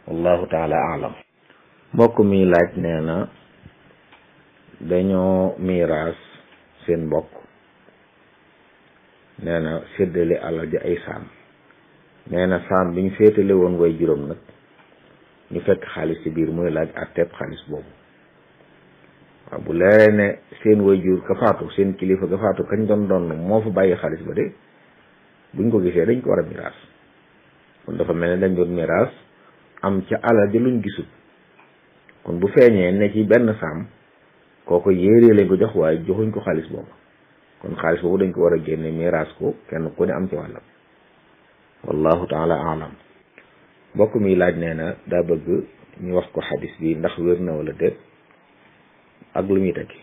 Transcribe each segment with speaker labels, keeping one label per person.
Speaker 1: wallahu taala alam mbokk mi laaj nee na dañoo miiraas seen mbokk nee na séddale alal ji ay saam nee na saam bi ñu féetale woon way juróom nag ñu fekk xaalis ci biir muy laaj àtteeb xaalis boobu waaw bu leeree ne seen way jur ka faatu seen kilifa ka faatu kañ doon doon moo fa bàyyi xaalis ba de buñ ko gisee dañ ko war a miraas kon dafa mel ne dañ doon miraas am ca alal ji luñ gisul kon bu feeñee ne ci benn saam kooko yéeree lañ ko jox waaye joxuñ ko xaalis boobu kon xaalis boobu dañ ko war a génne miraas ko kenn ku ne am ci wàllam wallahu taala alam mbokk mi laaj nee na daa bëgg ñu wax ko xadis bi ndax wér na wala déet ak lu muy tekki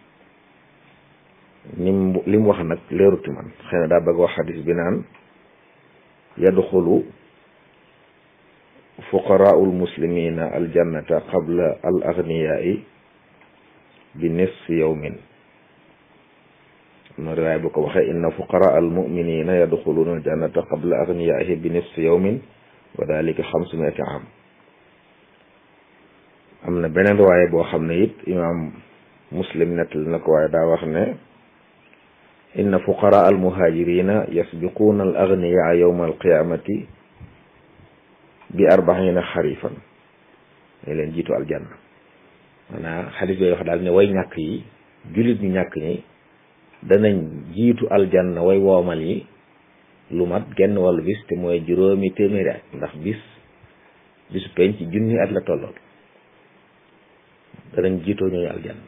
Speaker 1: nim li mu wax nag leeruti man xëy na daa bëgg wax xadis bi naan yadxulu fuqaraau lmuslimina aljannata qabla al agniyaai bi nisfi yawmin am na riwaay bu ko waxee inna fuqaraa almuminina yadxuluuna aljannata qabla agniyaaihi bi nisfi yawmin wa dalika xamsumiati am am na beneen riwaay boo xam ne it imaam muslim nettali na ko waaye daa wax ne inna fuqaraa almuhaajirina yasbiquuna al agniyaa yawma alqiyamati bi arbaina xarifan dañ leen jiitu aljanna maanaam xadis bay wax daal ne way ñàkk yi jullit ñu ñàkk ñi danañ jiitu aljanna way woomal yi lu mat genn wàllu bis te mooy juróomi téeméeri at ndax bis bisu penc ci junni at la tollool danañ jiitoo ñooñu aljanna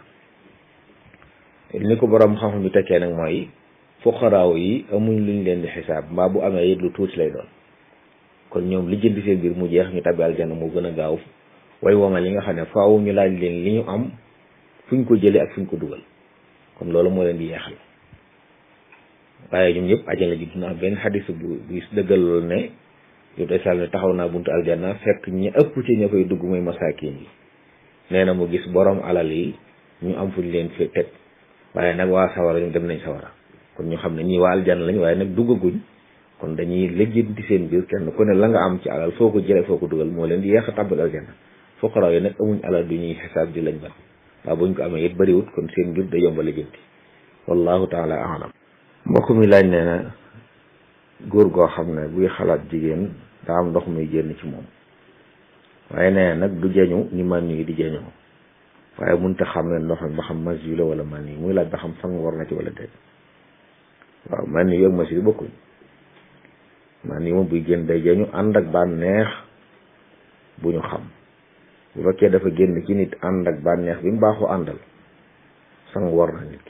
Speaker 1: ni ko borom xam-xam bi tekkee nag mooy fuqaraaw yi amuñ luñ leen di xisaab mbaa bu amee it lu tuuti lay doon kon ñoom li jënd seen biir mu jeex ñu tabbi aljanna moo gën a gaaw way woomal yi nga xam ne faaw ñu laaj leen li ñu am fuñ ko jëlee ak fuñ ko dugal kon loolu moo leen di yeexal waaye ñoom ñëpp ajana ji dina am benn xadis bu bu dëggal loolu ne yow day sàll ne taxaw naa buntu aljanna fekk ñi ëpp ci ña fay dugg muy masaakin yi nee na mu gis borom alal yi ñu am fuñ leen fi teg waaye nag waa sawara ñu dem nañ sawara kon ñu xam ne ñii waa aljanna lañ waaye nag duggaguñ kon dañuy lijjanti seen biir kenn ku ne la nga am ci alal foo ko jëlee foo ko dugal moo leen di yeex a tàbbal aljanna fuqaraaw yi nag amuñ alal du ñuy xisaab di lañ ban waaw buñ ko amee it bëriwut kon seen mbir da yomba lijjanti wallahu taala alam mbokk mi laaj nee na góor goo xam ne buy xalaat jigéen daa am ndox muy génn ci moom waaye nee na nag du jeñu ni man yi di jeñoo waaye munta xam ne ndox mi ba xam mas yi la wala man yi muy laaj ba xam sang war na ci wala déet waaw man yi ak mas yi bokkuñ man yi moom buy génn day jeñu ànd ak bànneex bu ñu xam bu fekkee dafa génn ci nit ànd ak bànneex bi mu baaxoo àndal sang war na nit ki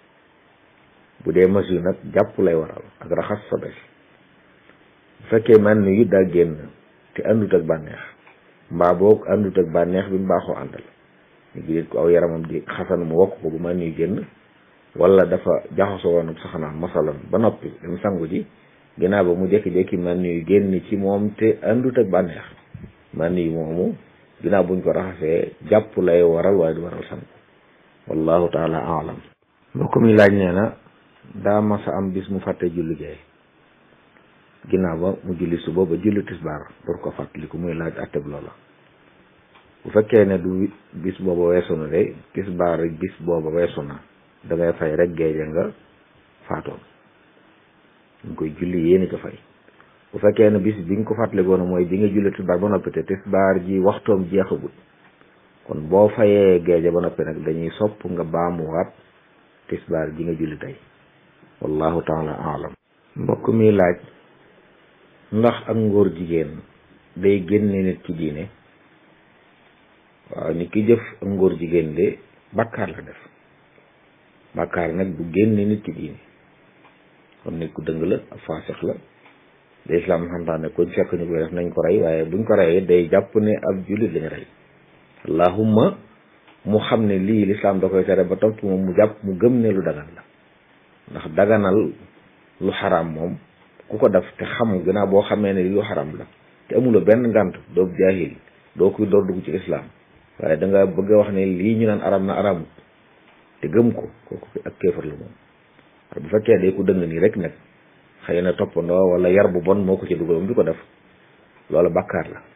Speaker 1: bu dee mas yu nag jàpp lay waral ak raxas sobe bu fekkee man yu daa génn te àndut ak bànneex mbaa boog àndut ak bànneex bi mu baaxoo àndal ñu ngi ko aw yaramam di xasan mu wokk ko bu man yu génn wala dafa jaxasoo woon ak saxanaan masalan ba noppi dem sangu ji ginnaaw ba mu jékki-jékki man yu génn ci moom te àndut ak bànneex man yu moomu ginnaaw buñ ko raxasee jàpp lay waral waaye du waral sangu wallahu taala alam mbokk mi laaj nee na daa masa am bis mu fàtte julli gee ginnaaw ba mu julli suba ba julli tisbaar door ko fàttaliku muy laaj atteb loola bu fekkee ne du bis booba weesu na de tisbaar rek bis booba weesu na da ngay fay rek géeje nga faatoon ñu koy julli yéeni ko fay bu fekkee ne bis bi nga ko fàttalikoon mooy bi nga julli tisbaar ba noppi te tisbaar ji waxtoom jeexagut kon boo fayee géeje ba noppi nag dañuy sopp nga baamuwaat tisbaar ji nga julli tey wallahu taala alam mbokk mi laaj ndax ak ngóor jigéen day génne nit ci diine waaw ni ki jëf ak ngóor jigéen de bàkkaar la def bàkkaar nag du génne nit ci diine kon nit ku dëng la ak faasix la de islam xamtaane kuñ fekk ñu koy def nañ ko rey waaye buñ ko reyee day jàpp ne ab jullit lañu rey allahumma mu xam ne lii lislaam da koy tere ba topp moom mu jàpp mu gëm ne lu dagan la ndax daganal lu xaraam moom ku ko def te xam gannaaw boo xamee ne lu xaraam la te amuloo benn ngànt doo jaahil doo kuy door dugg ci lislaam waaye da nga bëgg a wax ne lii ñu naan aram na aramut te gëm ko kooku ak kéefar la moom bu fekkee day ku dëng nii rek nag xëy na toppandoo wala yar bu bon moo ko ci dugal moom di ko def loolu bàkkaar la